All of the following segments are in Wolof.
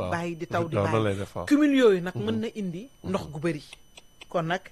bàyyi di taw di waaw noonu lay bàyyi def waaw. cumul yooyu nag mën na indi ndox gu bëri kon nag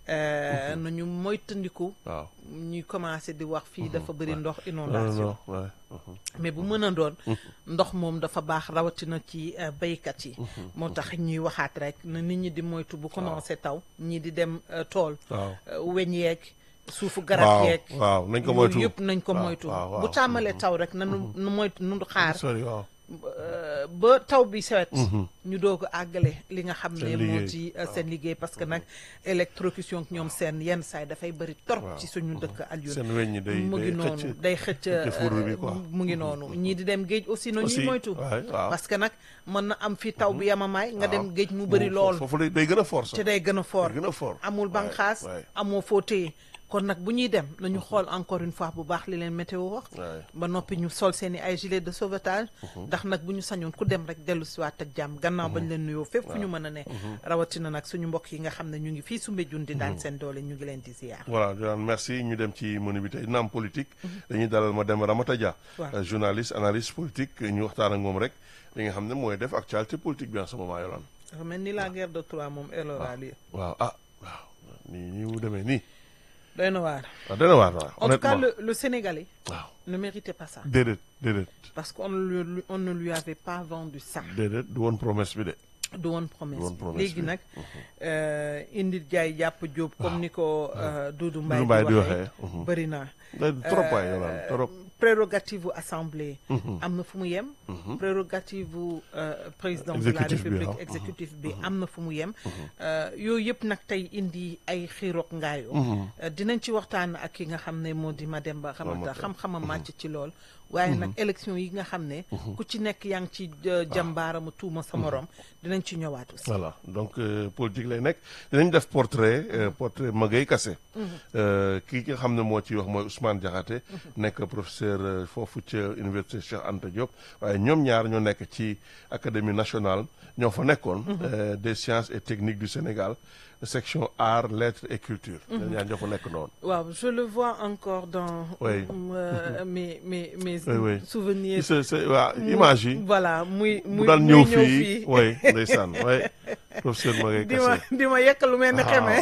euh, nañu moytandiku waaw ñuy commencé di wax fii dafa bëri ndox non inondation non ouais. mhm. mais bu mën a doon ndox moom dafa baax rawatina ci euh, béykat yi moo tax ñuy waxaat rek na nit ñi di moytu bu commencé taw ñii di dem euh, tool waaw euh, weñ yeeg suufu garab waaw yeeg waaw nañ ko yooyu moytu yëpp nañ ko waaw, moytu waaw, waaw. bu tàmmalee taw rek nanu nu moytu nu xaar sori waaw euh, ba taw bi sewet ñu doog a àggale li nga xam ne Seen moo liggéey. ci euh, seen liggéey parce que nag électrocution ñoom seen yenn saay dafay bëri torop ci suñu dëkk Alioune seen weñ ñi day mu ngi day noonu xëcc day xëcc xëcc fourre bi euh, quoi. mu ngi noonu ñii di dem géej aussi na Aussi, ñuy moytu waay, waaw. parce que nag mën na am fii taw bi yamamaay nga dem waaw. géej mu bëri Mu- lool foofu lay day gën a force te day gën a fort day gën a fort amul waay, banqaas waay. amoo foo téye kon nag bu ñuy dem nañu xool encore une fois bu baax li leen météo wax waay. ba noppi ñu sol seen i ay gilet de sauvetage ndax nag bu ñu sañoon ku dem rek dellu siwaat ak jàmm gannaaw bañ leen nuyoo fépp fu ñu mën a ne rawatina nag suñu mbokk yi nga xam ne ñu ngi fii Soumbédioune di daan seen doole ñu ngi leen di ziar voilà Joanne merci ñu dem ci menu bi tey naam politique dañuy dalal ma dem Ramata Dia Waaw. euh, journaliste analyste politique ñu waxtaan ak moom rek li nga xam ne mooy def actualité politique bi en ce moment yolaan dafa mel ni la guerre de Troie moom elora lii waaw ah waaw nii nii mu demee nii doy na waar waaw dana waar waaw en tout cas honnêtement le, le Sénégalais waaw ne méritait pas ça déedéet déedéet parce qu'on ne lui- on ne lui avait pas vendu ça déedéet du woon promesse bi de du woon promesse Du woon bi promesse léegi bi. nag euh, indi jaay jàpp jóob comme ni ko euh, Doudou Mbaye Mbaye di di waxee, waxee mhm. bëri na day trop waay yolaan trop prérogative u assemblée am na fu mu yem prérogative u euh, président de la Exécutif bi, république waaw. exécutif bi am na fu mu yem Euh, yooyu yëpp nag tey indi ay xiiroog ngaayoo Euh, dinañ ci waxtaan ak ki nga xam ne moo di Mademba xamante Ramata. xam-xama màcc ci lool waaye nag élection yi nga xam ne ku ci nekk yaa ngi ci euh, jàmbaaramu tuuma sa morom dinañ ci ñëwaat aussi voilà donc euh, politique lay nekk dinañ def portrait euh, portrait Magaye Kassé Euh, kii nga xam ne moo ci wax mooy Ousmane Diakhaté nekk professeur euh, foofu ca université Cheikh Anta Diop waaye ñoom ñaar ñoo nekk ci académie nationale ñoo fa nekkoon euh, des sciences et techniques du Sénégal section arts lettres et culture ñoom ñaar ñoo fa nekk noonu waaw je le vois encore dans Oui. euh, mes mes mes Oui, oui. souvenirs c'est c'est waa image yi voilà muy bu muy daan muy ñëw ñëw fii fii oui ndeysaan oui professeur Magaye di ma Kassé di ma yekk lu mel ni xeme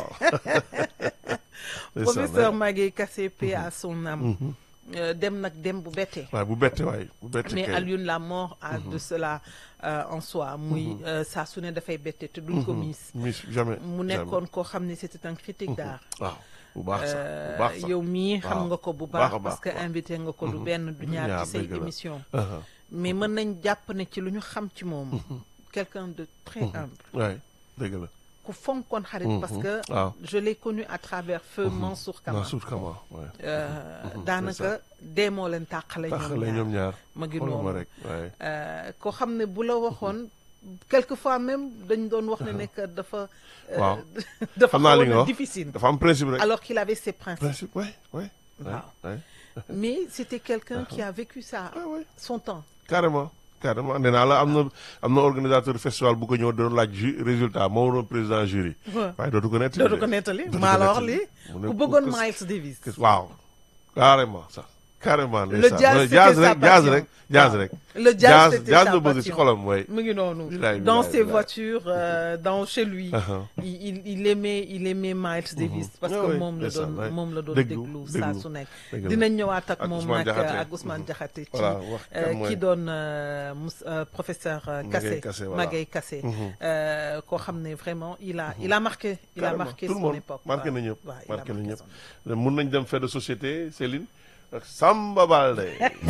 Ndeysaan, professeur ouais. Magaye Kassé paix à son âme Euh, dem nag dem bu bettee waaye bu bette waay bu bette mais kay. Alioune la mort a de cela euh, en soi muy euh, saa su ne dafay bette te duñ ko miis Miss jamais mu nekkoon koo xam ne c'était un critique d'art waaw bu baax sax bu Euh, baax sax yow mii xam waaw. nga ko bu Baax a baax baax, parce que waaw. invité nga ko du benn du ñaar ñaar, ci say dëgg la. émission Uh-huh. mais mën nañ jàpp ne ci lu ñu xam ci moom quelqu'un de très humble waay dëgg la ku fonkoon xarit parce que waaw. je l'ai connu à travers feu Mansour Kama Mansour Kama waay Euh, daanaka dee moo leen tàqale taxale ñoom ñoom ñaar ñaar ma ngi xoolal ma noonu rek waay Euh, koo xam ne bu la waxoon quelquefois même dañ doon wax ne nekk dafa euh, Waaw. dafa xam naa li xawoon nga a wax difficile dafa am principe rek alors qu'il avait ses principes principe waay waay Waaw. waay mais c'était quelqu'un qui a vécu ça Ah ouais. son temps carrément carrément nee naa la am na am na organisateur festival bu ko ñëw doon laaj ju résultat moo waroon président jury Ouais. waaye dootu ko nettali dootu de. ko nettali Dootu maa ko la wax nettali. lii Mu ne ku ku- bëggoon ku- Miles Davis que- waaw carrément sax carrément ndeysaan. jazz, Ouais, c'était jazz sa rek jazz passion. rek jazz Waaw. rek Le jazz, c'était jazz sa la bëgg si passion. xolam mooy mu ngi noonu Bilaay, dans bilaay, ses bilaay. voitures euh, dans chez lui Uh-huh. il, il il aimait il aimait Miles Davis parce Ah que oui, moom la ndeysaan, doon ouais. moom la doon Déglu, déglu saa déglu. su nekk Dëgg la. dinañ ñëwaat ak Ak moom Ousmane nag Diakhaté. ak Ousmane Diakhaté ci Voilà, wax kan euh, mooy- ki doon euh, Mous- euh, professeur euh, Magaye Kassé Kassé, voilà. Magaye Kassé euh, koo xam ne vraiment il a il a marqué il a Carrément, marqué tout le son monde époque marqué waaw. na ñëpp waaw, il a marqué na marqué ñëpp son mun nañ dem fait de société Céline ak Samba Balde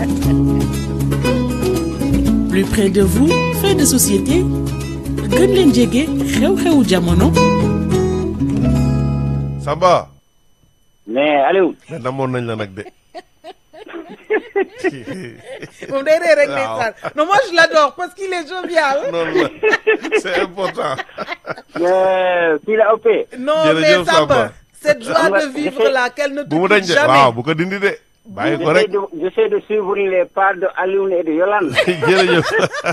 plus près de vous fait de société gën leen jege xew-xewu jamono Samba mais Aliou mais namoon nañ la nag de moom day ree rek Waaw. ndeysaan non moi je l'adore parce qu'il est jovial noonu la c'est important mais fii la ëppee non Jërëjëf, mais Samba Samba. cette joie Xam nga, de vivre dafay- là qu'elle ne te bu mu dañ quitte de jamais waaw bu ko dindi de bàyyi ko j'essaie rek de j'essaie de suivre les pas de Aliou et de Yolande jërëjëf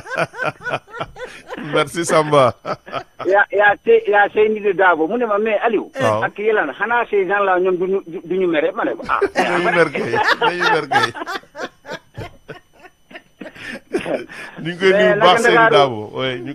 merci Samba yaa yaa te yaa Seyni de Dabo mu ne ma mais Aliou Waaw. ak Yolande xanaa ces gens là ñoom duñu duñu mere ma ne ko ah dañuy mer kay dañuy mer kay ñu ngi koy Mais nuyu bu baax naka Seyni Ndakaaru? Dabo oui ñu